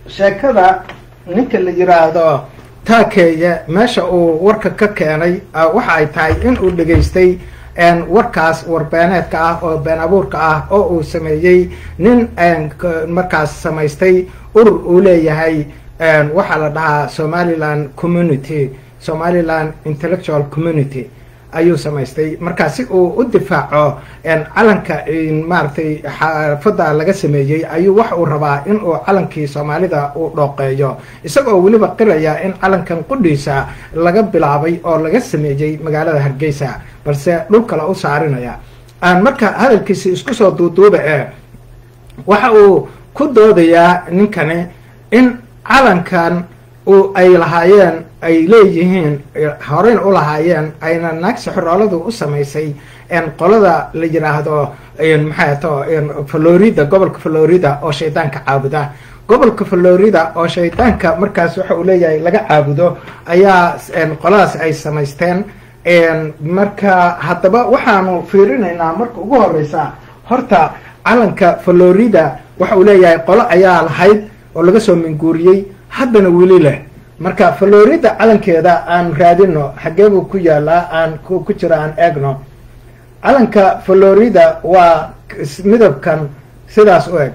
sheekada ninka la yiraahdo taakeeye meesha uu warka ka keenay waxa ay tahay in uu dhegaystay warkaas warbeeneedka ah oo been abuurka ah oo uu sameeyey nin markaas samaystay urur uu leeyahay waxaa la dhahaa somaliland community somaliland intellectual community ayuu samaystay markaa si uu u difaaco calanka maaragtay xaafadda laga sameeyey ayuu waxa uu rabaa in uu calankii soomaalida uu dhooqeeyo isagoo weliba qiraya in calankan qudhiisa laga bilaabay oo laga sameeyey magaalada hargeysa balse dhul kale u saarinaya aan marka hadalkiisi isku soo duuduuba ee waxa uu ku doodayaa ninkani in calankan uu ay lahaayeen ay leeyihiin horeyna u lahaayeen ayna naagsi xorooladu u samaysay qolada la yiraahdo maxay to florida gobolka florida oo shaydaanka caabuda gobolka florida oo shaydaanka markaas waxa uu leeyahay laga caabudo ayaa qoladaas ay samaysteen marka haddaba waxaanu fiirinaynaa marka ugu horeysa horta calanka florida waxa uu leeyahay qolo ayaa lahayd oo laga soo minguuriyey haddana weli leh marka florida calankeeda aan raadino xaggee buu ku yaalaa aan ku jira aan eegno calanka florida waa midabkan sidaas u eg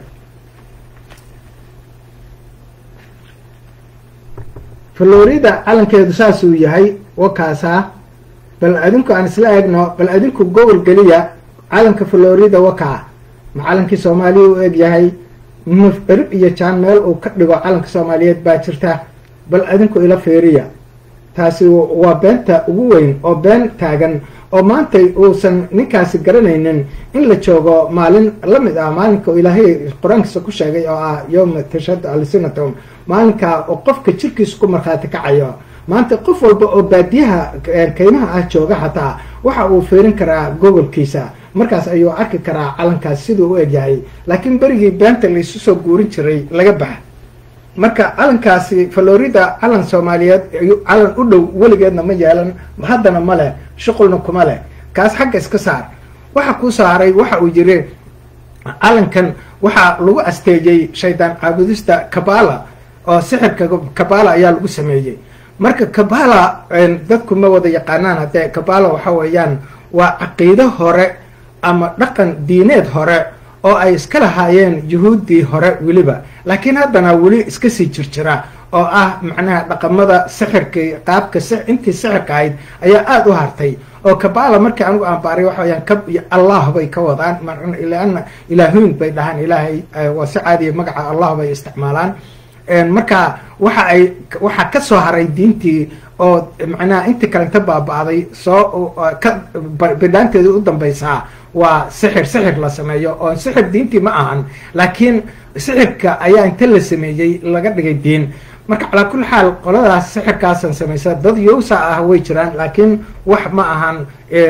florida calankeedu saasuu yahay wakaasaa bal adinku aan isla eegno bal adinku gobol geliya calanka florida wakaa ma calankii soomaaliya u eg yahay erib iyo jaan meel uu ka dhigo calanka soomaaliyeed baa jirta bal adinku ila fiiriya taasi waa beenta ugu weyn oo been taagan oo maantay uusan ninkaasi garanaynin in la joogo maalin la mid ah maalinka ilaahay qur-aankiisa ku sheegay oo ah yowma tashhadu alsinatum maalinkaa oo qofka jirkiisa ku markhaati kacayo maanta qof walba oo baadiyaha kaymaha ah jooga xataa waxa uu fiirin karaa gobolkiisa markaas ayuu arki karaa calankaas siduu u egyahay laakiin berigii beenta laysu soo guurin jiray laga baxa marka calankaasi florida calan soomaaliyeed calan u dhow weligeedna ma yeelan haddana ma leh shuqulna kuma leh kaas xagga iska saar waxa ku saaray waxa uu yiri calankan waxaa lagu asteeyey shaydaan caabudista kabala oo sixirka kabala ayaa lagu sameeyey marka kabala dadku ma wada yaqaanaan haddee kabala waxa weeyaan waa caqiido hore ama dhaqan diineed hore oo ay iska lahaayeen yuhuuddii hore weliba laakiin haddana weli iska sii jirjira oo ah macnaha dhaqamada sixirkii qaabka intii sixirka ahayd ayaa aada u hartay oo kabala markii anigu aan baaray waxa weyaan kab iyo allah bay ka wadaan lana ilaahuyn bay dhahaan ilaahay waa si caadiya magaca allah bay isticmaalaan marka waxa ay waxaa ka soo haray diintii oo macnaha intii kalenta baaba-day soo ka bidhaanteedii u dambaysaa waa sixir sixir la sameeyo oo sixir diintii ma ahan laakiin sixirka ayaa inta la sameeyey laga dhigay diin marka calaa kulli xaal qoladaas sixirkaasan samaysa dad yowsa ah way jiraan laakiin wax ma ahan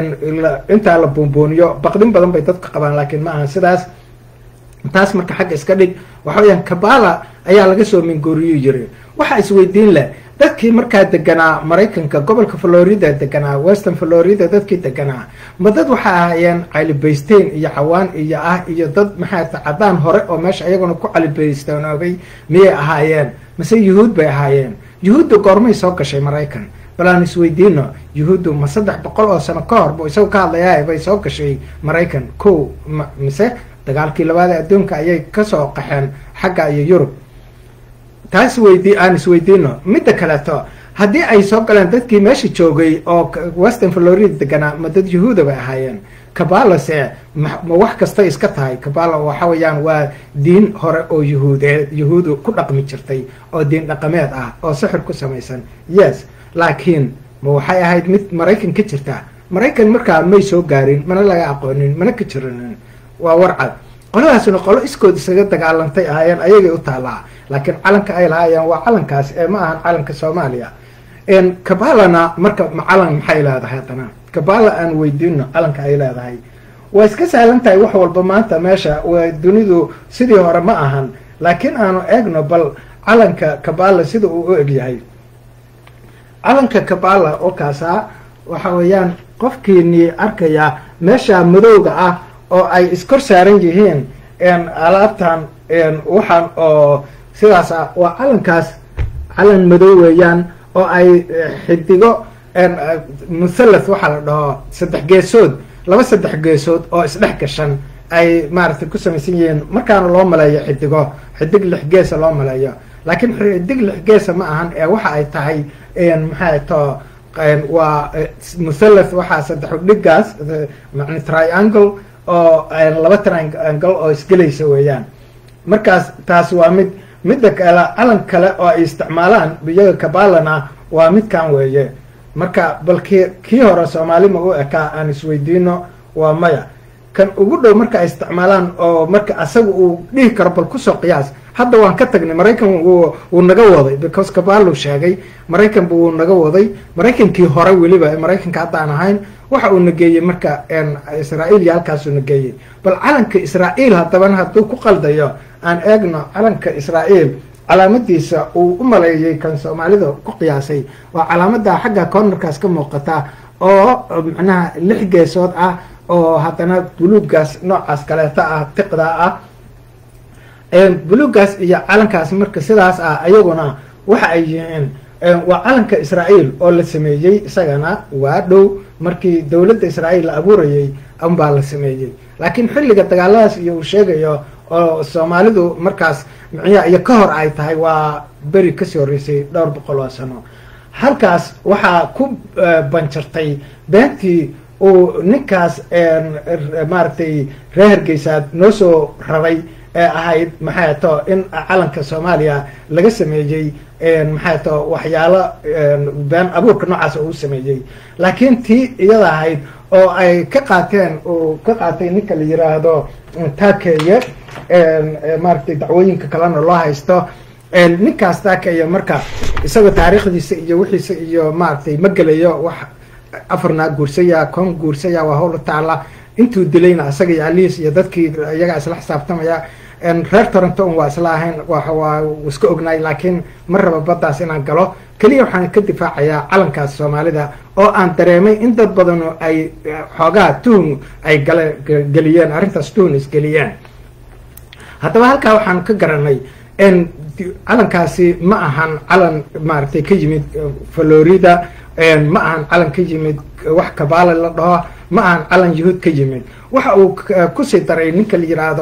intaa la boonbooniyo baqdin badan bay dadka qabaan laakiin ma ahan sidaas taas marka xagga iska dhig waxa weyaan kabala ayaa laga soo mingooriyu yiri waxaa isweydiin leh dadkii markaa deganaa maraykanka gobolka florida deganaa western florida dadkii deganaa ma dad waxay ahaayeen calibaysteyn iyo cawaan iyo ah iyo dad maxaa cadaan hore oo meesha ayaguna ku calibaystanoobay miyay ahaayeen mase yuhuud bay ahaayeen yuhuuddu goormay soo gashay maraykan bal aan isweydiino yuhuuddu ma saddex boqol oo sano ka hor bu isagu ka hadlayaa bay soo gashay maraykan ko mise dagaalkii labaad ee adduunka ayay kasoo qaxeen xagga iyo yurub taas weydii aan isweydiino midda kaleeto haddii ay soo galeen dadkii meesha joogay oo western florida deganaa ma dad yuhuuda bay ahaayeen kabalase ma wax kastay iska tahay kabala waxa weeyaan waa diin hore oo yuhuudeed yuhuudu ku dhaqmi jirtay oo diin dhaqameed ah oo sixir ku samaysan yes laakiin ma waxay ahayd mid maraykan ka jirta maraykan markaa may soo gaarin mana laga aqoonin mana ka jiranin waa warcad qoladaasna qolo iskood isaga dagaalantay ahaayeen ayagay u taallaa laakiin calanka ay lahaayeen waa calankaas ee ma ahan calanka soomaaliya kabalana marka ma calan maxay leedahay haddana kabala aan weydiino calanka ay leedahay waa iska sahlan tahay wax walba maanta meesha waa dunidu sidii hore ma ahan laakiin aanu eegno bal calanka kabala sida uu u egyahay calanka kabala oo kaasaa waxa weeyaan qofkiinii arkaya meesha madowga ah oo ay iskor saaran yihiin alaabtan waxaan oo sidaasa waa calankaas calan madow weeyaan oo ay xidigo muthalath waxaa la dhaho saddex geesood laba saddex geesood oo isdhex gashan ay maaragtay ku samaysan yihiin markaana loo maleeyo xidigo xidig lix geesa loo maleeyo laakiin xidig lix geesa ma ahan ee waxa ay tahay maxay to waa muthalath waxaa saddex dhigaas man triangle oo laba triangle oo isgelaysa weeyaan markaas taas waa mid midda kale calan kale oo ay isticmaalaan iyaga kabalana waa midkan weeye marka bal ki kii hore soomaali ma u ekaa aan isweydiino waa maya kan ugu dhow marka ay isticmaalaan oo marka asaga uu dhihi karo bal kusoo qiyaas hadda waan ka tagnay maraykan wuu naga waday because kabalo sheegay maraykan bu wuu naga waday maraykankii hore weliba maraykanka hadda aan ahayn waxa uu nageeyey marka israa'iil iyo halkaasuu nageeyey bal calanka israa'iil haddabana hadduu ku qaldayo aan eegno calanka israa'iil calaamadiisa uu u maleeyey kan soomaalida ku qiyaasay waa calaamada xagga cornerkaas ka muuqata oo macnaha lix geesood ah oo haddana buluuggaas noocaas kaleeta ah tiqda ah buluuggaas iyo calankaas marka sidaas ah ayaguna waxa ay yihiin waa calanka israa'iil oo la sameeyey isagana waa dhow markii dowladda israa'iil la abuurayey unbaa la sameeyey laakiin xilliga dagaaladaas iyo uu sheegayo oo soomaalidu markaas micya iyo ka hor ay tahay waa beri kasii horreysay dhowr boqol oo sano halkaas waxaa ku banjartay beentii uu ninkaas maaragtay reer hargeysaad noo soo raray ee ahayd maxay to in calanka soomaaliya laga sameeyey maxay to waxyaalo been abuurka noocaas uu sameeyey laakiin tii iyada ahayd oo ay ka qaateen uu ka qaatay ninka la yiraahdo takeeye maaragtay dacwooyinka kalena loo haysto ninkaas takeeye marka isagoo taariikhdiisa iyo wixiisa iyo maaragtay ma gelayo wax afarnaa guursaya kon guursaya waa howla taala intuu dilayna isaga iyo aliis iyo dadkii iyagaa isla xisaabtamaya reer toronto un waa isla ahayn waa iska ognaay laakiin ma raba baddaas inaan galo keliya waxaan ka difaacayaa calankaas soomaalida oo aan dareemay in dad badanu ay xoogaa tuhun ay gale geliyeen arrintaas tuhun isgeliyeen haddaba halkaa waxaan ka garanay calankaasi ma ahan calan maaragtay ka yimid florida ma ahan calan ka yimid wax kabaale la dhaho ma ahan calan yahuud ka yimid waxa uu kusii daray ninka la yiraahdo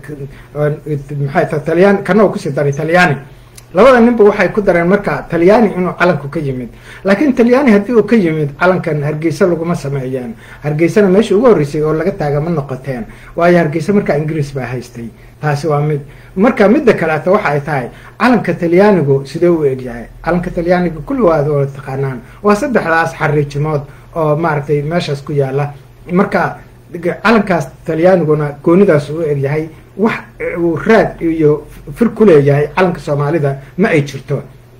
maxay ta talyani kana uu kusii daray talyaani labada ninba waxay ku dareen marka talyaani inuu calanku ka yimid laakiin talyaani haddii uu ka yimid calankan hargeysa laguma sameeyeen hargeysana meesha ugu horreysay oo laga taaga ma noqoteen waayo hargeysa markaa ingiriis baa haystay taasi waa mid marka midda kaleeto waxa ay tahay calanka talyaanigu sidee u egyahay calanka talyaaniga kulli waad wada taqaanaan waa saddexdaas xariijimood oo maaragtay meeshaas ku yaala marka calankaas talyaaniguna goonidaas u egyahay wax uu raad iyo fir ku leeyahay calanka soomaalida ma ay jirto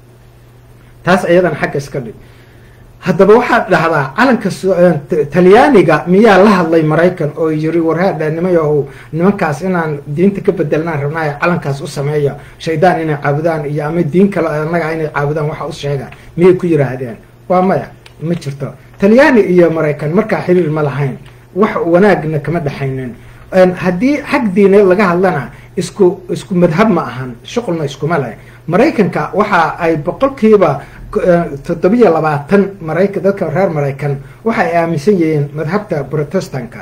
taas iyadana xagga iska dhig haddaba waxaad dhahdaa calanka talyaaniga miyaa la hadlay maraykan oo yiri warhaadhaanimayo nimankaas inaan diinta ka bedelnaan rabnaayo calankaas u sameeya shaydaan inay caabudaan iyo ama diin kale annaga inay caabudaan waxa u sheega miyay ku yiraahdeen waa maya ma jirto talyaani iyo maraykan markaa xiriir ma lahayn wax wanaagna kama dhexaynin haddii xag diineed laga hadlana isku isku madhab ma ahan shuqulna iskuma leh maraykanka waxa ay boqolkiiba toddobiyo labaatan maraykan dadka reer maraykan waxa ay aaminsan yihiin madhabta protestanka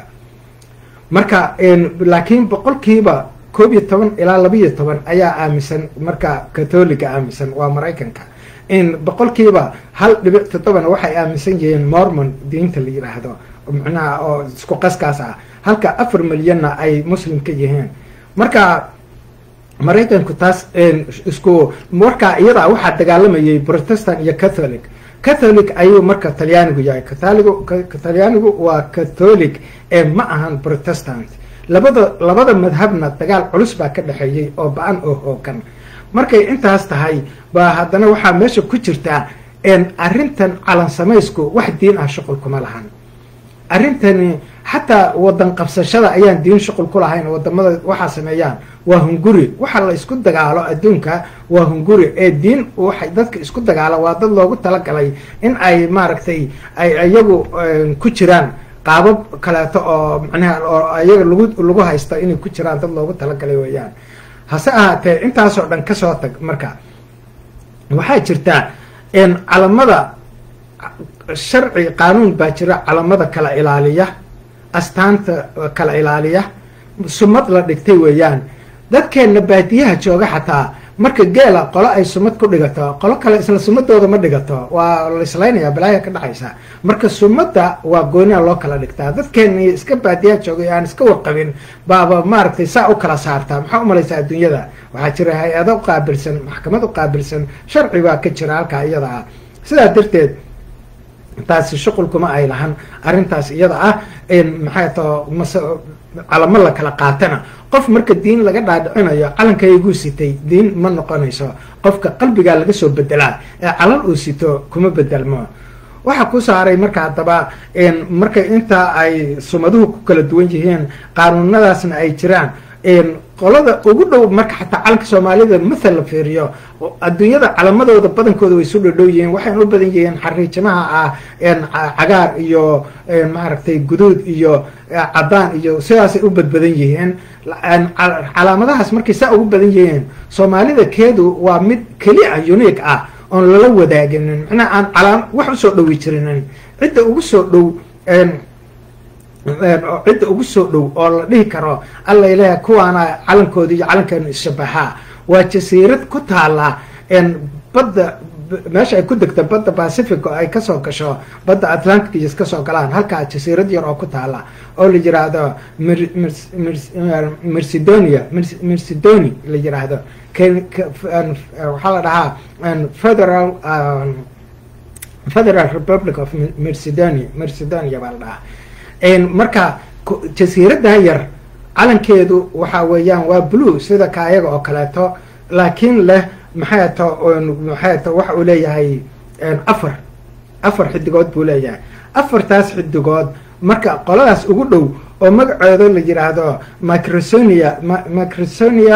marka laakiin boqolkiiba koob iyo toban ilaa labiiyo toban ayaa aaminsan marka katoliga aaminsan waa maraykanka in boqolkiiba hal dhibic toddobana waxay aaminsan yihiin mormon diinta la yidhaahdo macnaha oo isku qaskaas ah halka afar milyanna ay muslim ka yihiin marka maraykanku taas isku markaa iyadaa waxaa dagaalamayay protestant iyo catholic catholic ayuu marka talyaanigu yahay kataligu talyaanigu waa catholic ee ma ahan protestant labada labada madhabna dagaal culus baa ka dhexeeyey oo ba-an oo hoogan markay intaas tahay baa haddana waxaa meesha ku jirtaa arrintan calan samaysku wax diin ah shuqul kuma lahan arrintani xataa wadan qabsashada ayaan diin shuqul ku lahayn wadamada waxaa sameeyaan waa hunguri waxa la isku dagaalo adduunka waa hunguri ee diin waxay dadka isku dagaala waa dad loogu talagalay in ay maaragtay ay iyagu ku jiraan qaabab kaleeto oo macnaha oo iyaga lagu lagu haysta inay ku jiraan dad loogu talagalay weeyaan hase ahaatee intaasoo dhan kasoo tag marka waxaa jirtaa calamada sharci qaanuun baa jira calamada kala ilaaliya astaanta kala ilaaliya sumad la dhigtay weeyaan dadkeenna baadiyaha jooga xataa marka geela qolo ay sumad ku dhigato qolo kale isla sumadooda ma dhigato waa laislaynaya balaaya ka dhexaysa marka sumadda waa gooniya loo kala dhigtaa dadkeeni iska baadiyaha joogay aan iska warqabin baaba maaragtay saa u kala saartaa maxaa u malaysaa adduunyada waxaa jira hay-ado uqaabilsan maxkamad uqaabilsan sharci baa ka jira halkaa iyada ah sidaa darteed taasi shuqul kuma ay lahan arrintaas iyada ah maxay tao mas calamo la kala qaatana qof marka diin laga dhaadhicinayo calankayguu sitay diin ma noqonayso qofka qalbigaa laga soo bedelaa ee calan uu sito kuma bedelmo waxaa ku saaray marka haddaba marka intaa ay sumaduhu ku kala duwan yihiin qaanuunadaasna ay jiraan qolada ugu dhow marka xataa calanka soomaalida mathal la fiiriyo adduunyada calamadooda badankooda way isu dhodhow yihiin waxayna u badan yihiin xariijimaha ah cagaar iyo maaragtay guduud iyo cadaan iyo sidaasay u badbadan yihiin calaamadahaas markay saa ugu badan yihiin soomaalida keedu waa mid keli ah unique ah oon lala wadaaginin macnaha aan calaam wax usoo dhowi jirinin cidda ugu soo dhow cidda ugu soo dhow oo la dhihi karo alla ilaah kuwaana calankoodi iyo calankeenu isshabaxaa waa jasiirad ku taala badda meesha ay ku degto badda pacific oo ay kasoo gasho badda atlantic iyo kasoo galaan halkaa jasiirad yar oo ku taala oo la yiraahdo mercedonia mercedoni la yiraahdo waxaa la dhahaa federal federal republic of mercedonia mercedonia baa la dhahaa marka jasiirada yar calankeedu waxa weeyaan waa blue sida kaayaga oo kaleeto laakiin leh maxay to maxay to waxa uu leeyahay afar afar xidigood buu leeyahay afartaas xidigood marka qoladaas ugu dhow oo magaceedo la yiraahdo microsonia microsonia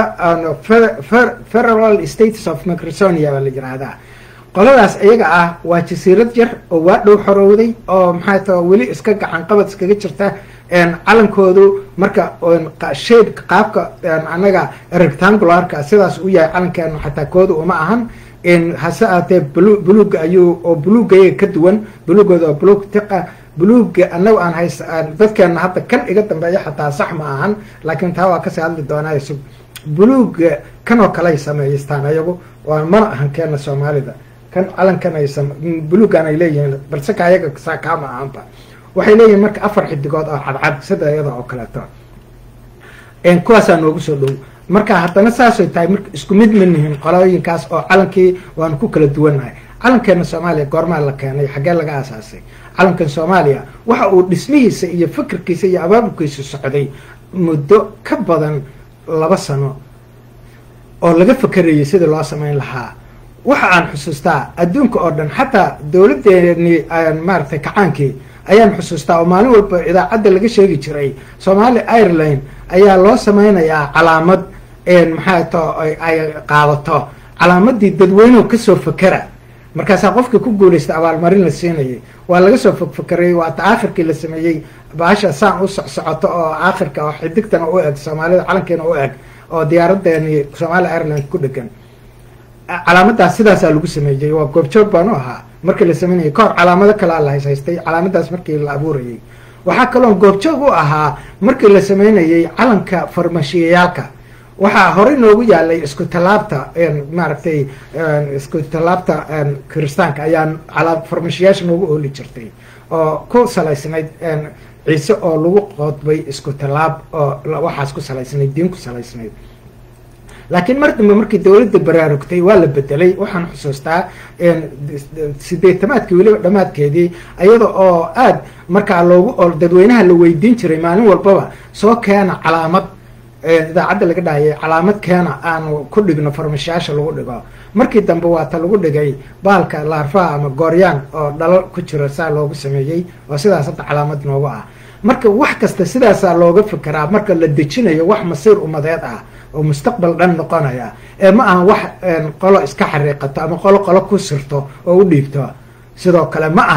federal states of microsonia baa la yiraahdaa qoladaas iyaga ah waa jasiirad yar oo waa dhow xorowday oo maxay ta weli iska gacan qabad iskaga jirta calankoodu marka shadeka qaabka anaga rectangularka sidaas u yahay calankeenu xataa kooda uma ahan hase aatee blu buluga ayuu oo buluga iyaga ka duwan bulugooda oo bulug tiqa buluga anaga aan hays dadkeena hadda kan iga dambeeya xataa sax ma ahan laakiin taa waa kasii hadli doonaa sug buluga kanoo kaley sameeyeystaan ayagu waa mana ahan keena soomaalida kan calankan ay bulugan ay leeyihiin balse ka ayaga saa kaama ahanba waxay leeyihiin marka afar xidigood oo cadcad sida iyada oo kaleeto kuwaasaa noogu soo dhow marka haddana saasay tahay marka isku mid ma nihin qolooyinkaas oo calankii waanu ku kala duwannahay calankeena soomaaliya goormaa la keenay xaggee laga aasaasay calankan soomaaliya waxa uu dhismihiisa iyo fikirkiisa iyo abaabulkiisa socday muddo ka badan laba sano oo laga fakerayay sidii loo samayn lahaa waxa aan xusuustaa adduunka oo dhan xataa dowladeeni maaragtay kacaankii ayaan xusuustaa oo maalin walba idaacadda laga sheegi jiray somaali ireland ayaa loo samaynayaa calaamad maxaa to ay qaadato calaamadii dadweynuhu kasoo fakera markaasaa qofkii ku guulaystay abaalmarin la siinayay waa laga soo fogfakerayay waata aakhirkii la sameeyey baasha saan u socsocoto oo aakhirka oo xidigtana u eg soomaalida calankeena u eg oo diyaaradeeni somaali ireland ku dhegan calaamadaas sidaasaa lagu sameeyey waa goobjoog baan u ahaa markii la sameynayay kahor calaamado kalea la hayshaystay calaamadaas markii la abuurayay waxaa kaloon goobjoog u ahaa markii la sameynayay calanka farmashiyayaalka waxaa horey noogu yaalay isku tallaabta maaragtay isku tallaabta kiristaanka ayaan farmashiyaasha noogu ooli jirtay oo ku salaysnayd ciise oo lagu qoodbay isku tallaab oo waxaas ku salaysnayd diin ku salaysnayd laakiin mar dambe markii dowladda baraarugtay waa la bedelay waxaan xusuustaa sideetamaadkii weliba dhammaadkeedii iyada oo aad markaa loogu oo dadweynaha la weydiin jiray maalin walbaba soo keena calaamad idaacadda laga dhahayay calaamad keena aanu ku dhigno farmashayaasha lagu dhigo markii dambe waata lagu dhigay baalka laarfaha ama gooryaan oo dhalo ku jiro saa loogu sameeyey oo sidaas hadda calaamad noogu ah marka wax kasta sidaasaa looga fekeraa marka la dejinayo wax masiir umadeed ah oo mustaqbal dhan noqonaya ee ma aha wax qolo iska xariiqato ama qolo qolo ku sirto oo u dhiibto sidoo kale ma ahan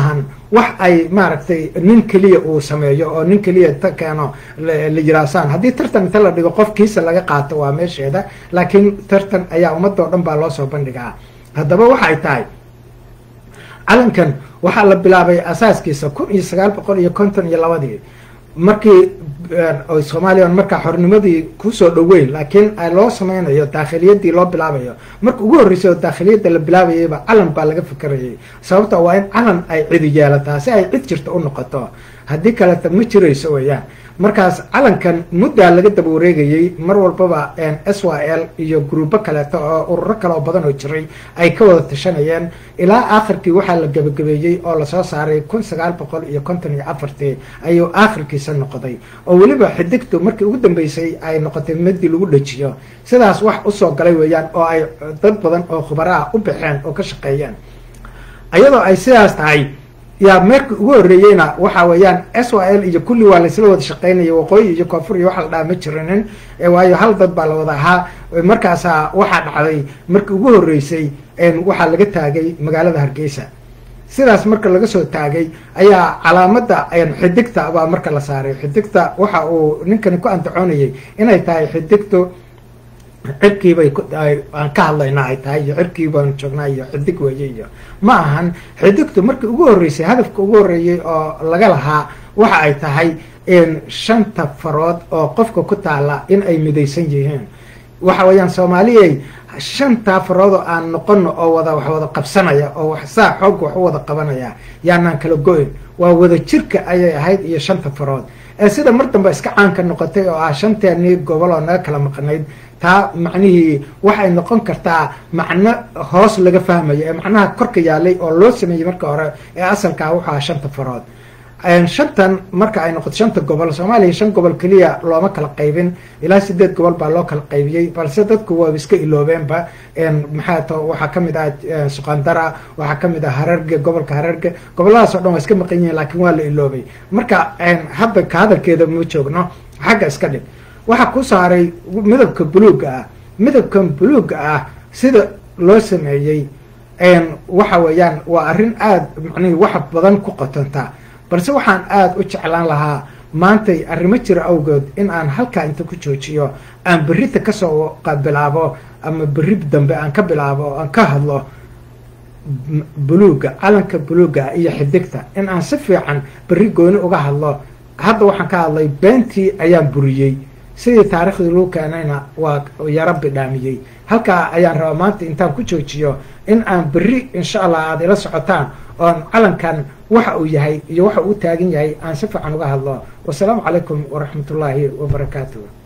wax ay maaragtay nin keliya uu sameeyo oo nin keliya ta keeno la yiraasaan haddii tartan inta la dhigo qofkiisa laga qaato waa meesheeda laakiin tartan ayaa ummadoo dhan baa loo soo bandhigaa haddaba waxay tahay calankan waxaa la bilaabay asaaskiisa kun iyo sagaal boqol iyo konton iyo labadii markii soomaaliya markaa xornimadii kusoo dhoweyn laakiin loo sameynayo daakhiliyadii loo bilaabayo marka ugu horreysay oo daakhiliyadda la bilaabayayba calan baa laga fikerayay sababta waa in calan ay cidi yeelataa si ay cid jirta u noqoto haddii kaleta ma jirayso weyaan markaas calankan muddaa laga daba wareegayey mar walbaba s y l iyo gruubo kaleeto oo ururo kale oo badan oo jiray ay ka wada tashanayeen ilaa aakhirkii waxaa la gebagabeeyey oo lasoo saaray kun sagaal boqol iyo konton iyo afartii ayuu aakhirkiisa noqday oo weliba xidigtu markii ugu dambeysay ay noqotay madii lagu dhajiyo sidaas wax usoo galay weeyaan oo ay dad badan oo khubaraha u baxeen oo ka shaqeeyeen iyadoo ay sidaas tahay yaa meerkii ugu horreeyeyna waxa weeyaan s y l iyo kulli waa laysla wada shaqeynaya waqooyi iyo koonfur iyo waxa la dhaha ma jirinin waayo hal dad baa la wada ahaa markaasaa waxaa dhacday markii ugu horreysay waxaa laga taagay magaalada hargeysa sidaas marka laga soo taagay ayaa calaamadda xidigta baa marka la saaray xidigta waxa uu ninkani ku andacoonayay inay tahay xidigtu cirkiibay aan ka hadlaynaa ay tahay iyo cirkii baan joognaa iyo xidig weeye iyo ma ahan xidigtu markii ugu horreysay hadafka ugu horreeyey oo laga lahaa waxa ay tahay shanta farood oo qofka ku taala in ay midaysan yihiin waxa weeyaan soomaaliyay shantaa farood oo aan noqono oo wada wax wada qabsanaya oo wax saa xoogga wax u wada qabanaya yaanaan kala go-in waa wada jirka ayay ahayd iyo shanta farood ee sida mar dambe iska caanka noqotay oo ah shanteennii gobol oo naga kala maqnayd taa macnihii waxay noqon kartaa macno hoos laga fahmayo ee macnaha korka yaalay oo loo sameeyey marka hore ee asalkaa wuxuu aha shanta farood shantan marka ay noqoto shanta gobol soomaaliya shan gobol keliya looma kala qaybin ilaa sideed gobol baa loo kala qaybiyey balse dadku waa iska iloobeenba maxaa to waxaa kamid ah suqandara waxaa kamid ah hararge gobolka hararge goboladaas o dhan waa iska maqan yihiin laakiin waa la iloobay marka hadda ka hadalkeeda ma joogno xagga iska dhig waxaa ku saaray midabka buluugga ah midabkan buluugga ah sida loo sameeyey waxa weeyaan waa arrin aada macnihi wax badan ku qotonta balse waxaan aada u jeclaan lahaa maantay arrimo jira awgeed in aan halkaa inta ku joojiyo aan berrita kasoo bilaabo ama berri dambe aan ka bilaabo oo aan ka hadlo buluugga calanka buluugga iyo xidigta in aan si fiican berri gooni uga hadlo hadda waxaan ka hadlay beentii ayaan buriyey sidii taariikhdii lagu keenayna waa yaro bidhaamiyey halkaa ayaan rabaa maanta intaan ku joojiyo in aan berri insha allah aada ila socotaan oon calankan waxa uu yahay iyo waxa uu taagan yahay aan si fiican uga hadlo wasalaamu calaykum waraxmat ullaahi wabarakaatuh